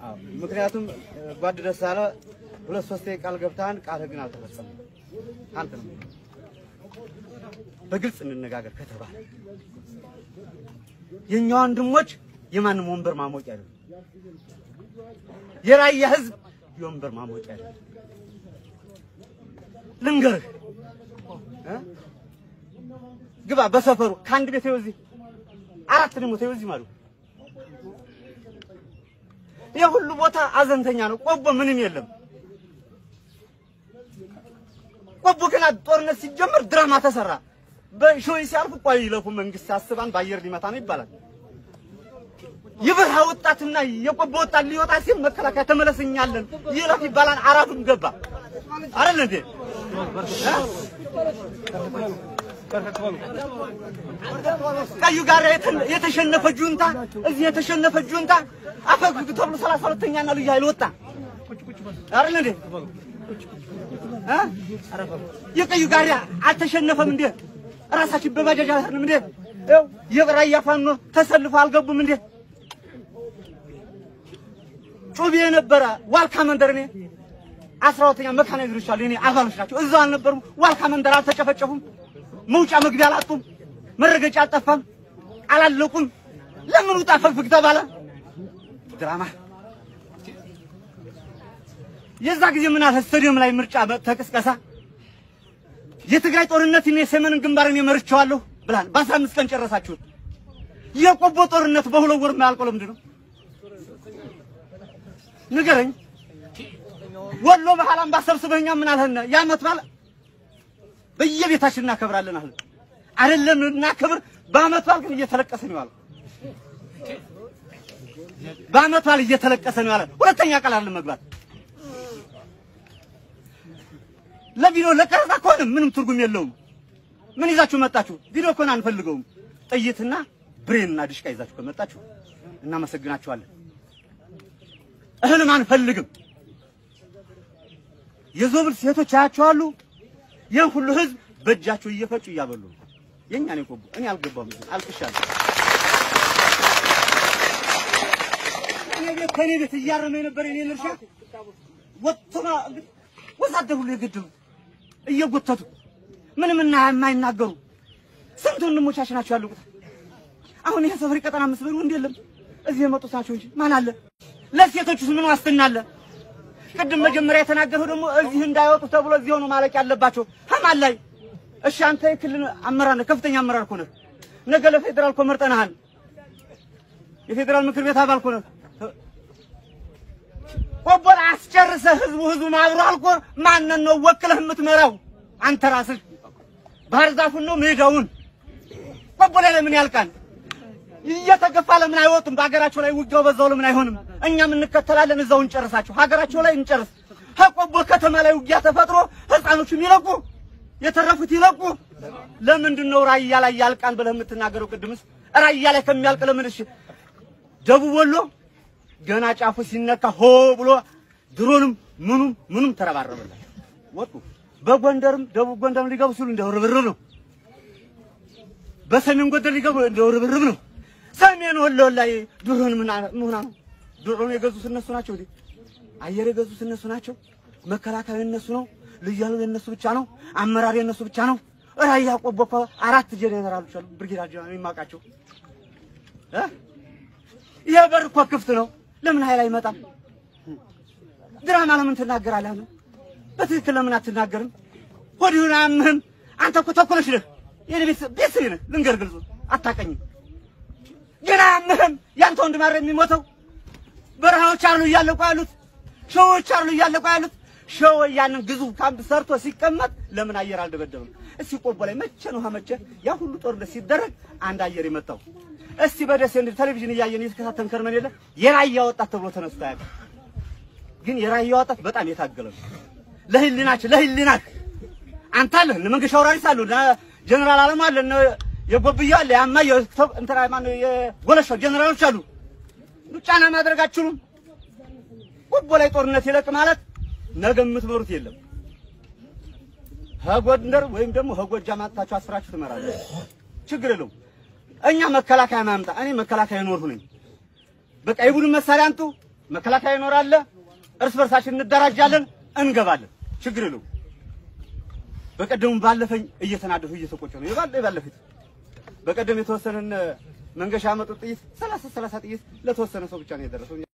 አዎ፣ ምክንያቱም ጓድ ደሳለ ሁለት ሶስት ቃል ገብተሃል፣ ቃልህ ግን አልተፈጸመም። አንተ ነው በግልጽ እንነጋገር ከተባለ የእኛ ወንድሞች የማንም ወንበር ማሞቂያ አይደለም። የራያ ህዝብ የወንበር ማሞቂያ አይደለም። ልንገርህ እ ግባ በሰፈሩ ከአንድ ቤት ይኸው እዚህ አራት ደግሞ ተይው እዚህ ማለት ይህ ሁሉ ቦታ አዘንተኛ ነው። ቆቦ ምንም የለም። ቆቦ ገና ጦርነት ሲጀመር ድራማ ተሰራ። በሾይ ሲያልፉ ቆይ ይለፉ መንግስት ያስባን በአየር ሊመታ ነው ይባላል። የበረሃ ወጣትና የቆቦ ወጣት ሊወጣ ሲል መከላከያ ተመለስኛለን ይለፍ ይባላል። አራቱም ገባ አይደል እንዴ? ቀዩ ጋር የተሸነፈ ጁንታ እዚህ የተሸነፈ ጁንታ አፈግግ ተብሎ ሰላሳ ሁለተኛ እና ልዩ ኃይል ወጣ አይደል እንዴ? እ የቀዩ ጋር አልተሸነፈም እንዴ? ራሳችን በባጃጅ አልሄድንም እንዴ? ይኸው የራያ ፋኖ ተሰልፎ አልገቡም እንዴ? ጩቤ የነበረ ዋልካ መንደር እኔ አስራ ሁለተኛ መካናይዝዶች አሉ የእኔ አባሎች ናቸው። እዛው አልነበሩም? ዋልካ መንደር አልተጨፈጨፉም? መውጫ መግቢያ አላጡም? መረገጫ አልጠፋም? አላለቁም? ለምን ውጣ ፈግፍግ ተባለ? ድራማ የዛ ጊዜ ምን አለ ስታዲየም ላይ ምርጫ ተቀስቀሳ የትግራይ ጦርነት እኔ ሰሜንን ግንባር እኔ መርቼዋለሁ ብላል። በአስራ አምስት ቀን ጨረሳችሁት። የቆቦ ጦርነት በሁለት ወር የማያልቀው ለምንድን ነው? ንገረኝ። ወሎ ባህል አምባ ሰብስበኛ ምን አልህን? የዓመት በዓል በየቤታችን እናከብራለን አለ አይደለም? እናከብር። በዓመት በዓል ግን እየተለቀሰ ነው ያለው። በዓመት በዓል እየተለቀሰ ነው ያለ። ሁለተኛ ቃል አለ መግባት ለቪዲዮ ለቀረጻ ከሆነ ምንም ትርጉም የለውም። ምን ይዛችሁ መጣችሁ? ቪዲዮ ከሆነ አንፈልገውም። ጥይትና ብሬንና ድሽቃ ይዛችሁ ከመጣችሁ እናመሰግናችኋለን። እህልም አንፈልግም። የዞብል ሴቶች አያቸዋሉ። ይህን ሁሉ ህዝብ በእጃቸው እየፈጩ እያበሉ ነው። የኛ ነው ቆቦ። እኔ አልገባም፣ አልቅሻለሁ። እኔ ቤት ከኔ ቤት እያረመ የነበረ የኔን እርሻ ወጥቶ ወታደር ሁሉ የገደሉ እየጎተቱ ምንም እና የማይናገሩ ስንት ወንድሞቻችን ናቸው ያሉት። አሁን ይሄ ሰፈሪ ቀጠና መስበሩ ወንድ የለም እዚህ የመጡት ናቸው እንጂ ማን አለ? ለሴቶቹስ ምን ዋስትና አለ? ቅድም መጀመሪያ የተናገረው ደግሞ እዚህ እንዳይወጡ ተብሎ እዚህ ሆኖ ማለቅ ያለባቸው ሀማን ላይ እሺ፣ አንተ የክልል አመራር ነህ፣ ከፍተኛ አመራር እኮ ነህ። ነገ ለፌዴራል እኮ መርጠንሃል። የፌዴራል ምክር ቤት አባል እኮ ነህ። ቆቦን አስጨርሰህ ህዝቡ ህዝቡ ማብሮ አልቆ ማንን ነው ወክለህ የምትመራው? አንተ ራስህ ባህር ዛፉን ነው ሜዳውን። ቆቦ ላይ ለምን ያልቃል? እየተገፋ ለምን አይወጡም? በሀገራቸው ላይ ውጊያው በዛው ለምን አይሆንም? እኛም እንከተላለን፣ እዛው እንጨርሳቸው። ሀገራቸው ላይ እንጨርስ። ከቆቦ ከተማ ላይ ውጊያ ተፈጥሮ ህፃኖቹም ይለቁ፣ የተረፉት ይለቁ። ለምንድን ነው ራያ ላይ ያልቃል ብለህ የምትናገረው? ቅድምስ ራያ ላይ ከሚያልቅ ለምን እሺ ደቡብ ወሎ ገና ጫፉ ሲነካ ሆ ብሎ ድሮንም ምኑም ምኑም ተረባረበላቸው ወጡ። በጎንደርም ደቡብ ጎንደርም ሊገቡ ሲሉ እንደው ርብርብ ነው። በሰሜን ጎንደር ሊገቡ እንደው ርብርብ ነው። ሰሜን ወሎ ላይ ድሮን ምን ሆና ነው? ድሮን የገዙት እነሱ ናቸው እንዴ? አየር የገዙት እነሱ ናቸው። መከላከያ የነሱ ነው። ልዩ ኃይሉ የነሱ ብቻ ነው። አመራር የነሱ ብቻ ነው። ራያ ቆቦ እኮ አራት ጄኔራሎች አሉ። ብርጌዳር ጄኔራል የማውቃቸው እ ይሄ በር እኮ ክፍት ነው። ለምን ኃይል አይመጣም? ድራማ ለምን ትናገራለህ? በትክክል ለምን አትናገርም? ሆድህን አያምህም? አንተ እኮ ተኩለሽ ነህ። የኔ ቤት ቤት ነህ። ልንገር ግልጹ አታቀኝም። ግን አያምህም? ያንተ ወንድም አይደል የሚሞተው? በረሃዎች አሉ እያለቁ ያሉት፣ ሸዎች አሉ እያለቁ ያሉት። ሸው ያንን ግዙፍ ካምፕ ሰርቶ ሲቀመጥ ለምን አየር አልደበደብም? እስቲ ቆቦ ላይ መቼ ነው መቼ ያ ሁሉ ጦርነት ሲደረግ አንድ አየር የመጣው? እስቲ በደሴ እንደ ቴሌቪዥን እያየን እየተከታተልን ከርመን የለ የራያ ወጣት ተብሎ ተነስቶ አያውቅም። ግን የራያ ወጣት በጣም የታገለ ነው። ለህሊናችን ለህሊናክ አንተ አለ እነ መንገሻ አውራሪስ አሉ እነ ጀነራል አለሙ አለ እነ የጎብያ አለ ያማ እንትና ማነው የጎለሻው ጀነራሎች አሉ። ጫና ማድረግ አትችሉም። ቆቦ ላይ ጦርነት ይለቅ ማለት ነገ የምትመሩት የለም። ከጎንደር ወይም ደግሞ ከጎጃም አጥታችሁ አስራችሁ ትመራለህ። ችግር የለውም። እኛ መከላከያ ማምጣ እኔ መከላከያ ኖርሁ ነኝ። በቃ የቡድን መሳሪያ አንጡ፣ መከላከያ ይኖራል። እርስ በርሳችን እንደራጃለን፣ እንገባለን። ችግር የለውም። በቀደሙ ባለፈኝ እየተናደፉ እየተቆጨ ነው የባለ ባለፊት በቀደም የተወሰነን መንገሻ ያመጡት ጥይት ሰላሳ ሰላሳ ጥይት ለተወሰነ ሰው ብቻ ነው የደረሰው።